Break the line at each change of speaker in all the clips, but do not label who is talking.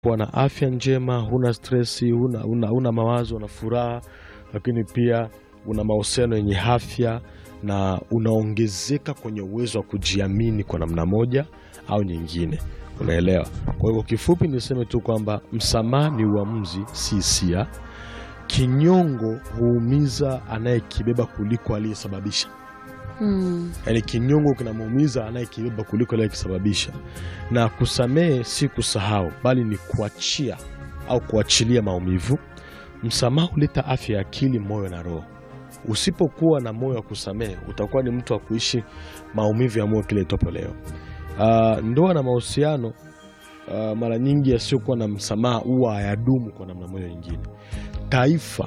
kuwa na afya njema, huna stresi, huna, huna, huna mawazo na furaha, lakini pia una mahusiano yenye afya na unaongezeka kwenye uwezo wa kujiamini kwa namna moja au nyingine. Unaelewa? Kwa hivyo kifupi niseme tu kwamba msamaha ni uamuzi, si hisia. Kinyongo huumiza anayekibeba kuliko aliyesababisha.
Mm.
Yaani kinyongo kinamuumiza anayekibeba kuliko aliyekisababisha. Na kusamehe si kusahau, bali ni kuachia au kuachilia maumivu. Msamaha huleta afya ya akili, moyo na roho. Usipokuwa na moyo wa kusamehe, utakuwa ni mtu wa kuishi maumivu ya moyo kile itopo leo. Ah, ndoa na mahusiano ah, mara nyingi yasiokuwa na msamaha huwa hayadumu kwa namna moja nyingine. Taifa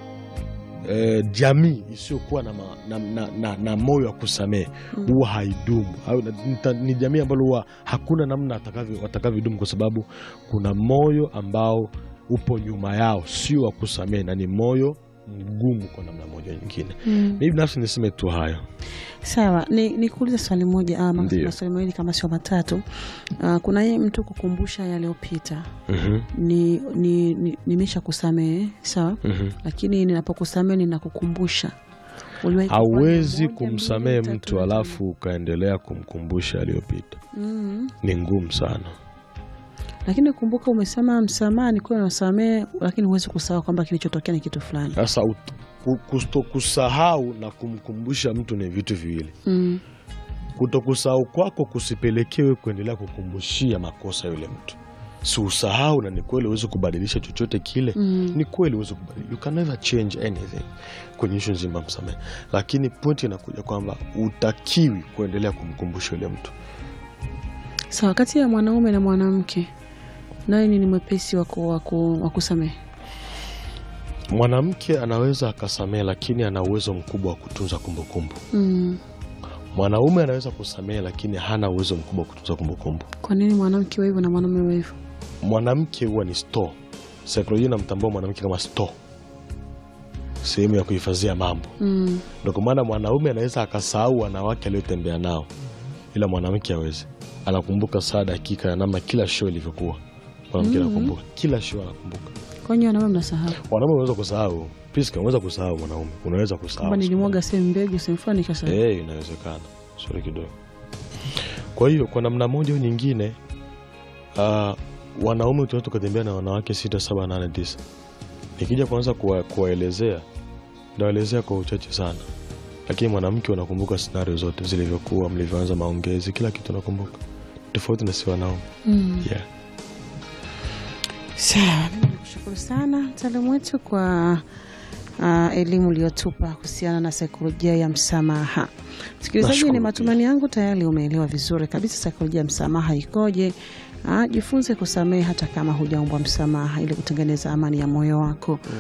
eh, jamii isiyokuwa na, ma- na, na, na, na moyo wa kusamehe huwa haidumu au, na- nita- ni jamii ambalo huwa hakuna namna watakavyo- watakavyodumu kwa sababu kuna moyo ambao upo nyuma yao, sio wa kusamehe, na ni moyo mgumu kwa namna moja nyingine.
Mm.
Mimi binafsi niseme tu hayo.
Sawa, ni nikuulize swali moja ama
Ndiyo.
maswali mawili kama sio matatu. Ah, kuna yeye mtu kukumbusha yaliyopita
Mhm,
ni, ni, ni, nimesha kusamehe sawa,
mhm.
lakini ninapokusamehe ninakukumbusha. Uliwahi kufanya
Hauwezi
moja,
kumsamehe
mbili,
mtu
tatu, nne,
alafu ukaendelea kumkumbusha aliyopita,
tano. Mm.
ni ngumu sana.
Lakini kumbuka, umesema msamaha ni kweli unasamehe, lakini huwezi kusahau kwamba kilichotokea ni kitu fulani.
Sasa ut- ku- kutokusahau na kumkumbusha mtu ni vitu viwili.
Mm.
Kutokusahau kwako kusipelekewe kuendelea kukumbushia makosa yule mtu. Si usahau, na ni kweli huwezi kubadilisha chochote kile.
Mm.
Ni kweli huwezi kubadilisha, you can never change anything kwenye ishu nzima ya msamehe, lakini pointi inakuja kwamba utakiwi kuendelea kumkumbusha yule mtu.
Sawa, kati ya mwanaume na mwanamke naye ni mwepesi wa ku- wa ku- wa kusamehe?
Mwanamke anaweza akasamehe, lakini ana uwezo mkubwa wa kutunza kumbukumbu.
Mm.
Mwanaume anaweza kusamehe, lakini hana uwezo mkubwa wa kutunza kumbukumbu.
Kwa nini mwanamke wa hivyo na mwanaume wa hivyo?
Mwanamke huwa ni store. Saikolojia inamtambua mwanamke kama store, sehemu ya kuhifadhia mambo.
Mm.
Ndio kwa maana mwanaume anaweza akasahau wanawake aliyotembea nao, ila mwanamke hawezi. Anakumbuka saa dakika ya namna kila show ilivyokuwa. Mwanamke
Mm.
anakumbuka kila show, anakumbuka.
Kwa nini wanaume mnasahau?
Wanaume unaweza kusahau, Priska, unaweza kusahau. Mwanaume unaweza kusahau
Kwamba nilimwaga sehemu mbegu sehemu fulani nikasahau.
Eh, inawezekana. Sorry kidogo. Kwa hiyo kwa namna moja au nyingine, uh, wanaume tunaweza tukatembea na wanawake sita, saba, nane, tisa. Nikija kuanza kuwa- kuwaelezea, nawaelezea kwa uchache sana, lakini mwanamke unakumbuka scenario zote zilivyokuwa, mlivyoanza maongezi, kila kitu unakumbuka, tofauti na si wanaume.
Mm.
Yeah.
Sawa, mimi nakushukuru sana mtaalamu wetu kwa uh, elimu uliyotupa kuhusiana na saikolojia ya msamaha. Msikilizaji,
Nashukuru
ni
pia.
matumaini yangu tayari umeelewa vizuri kabisa saikolojia ya msamaha ikoje. Ah, jifunze kusamehe hata kama hujaumbwa msamaha ili kutengeneza amani ya moyo wako.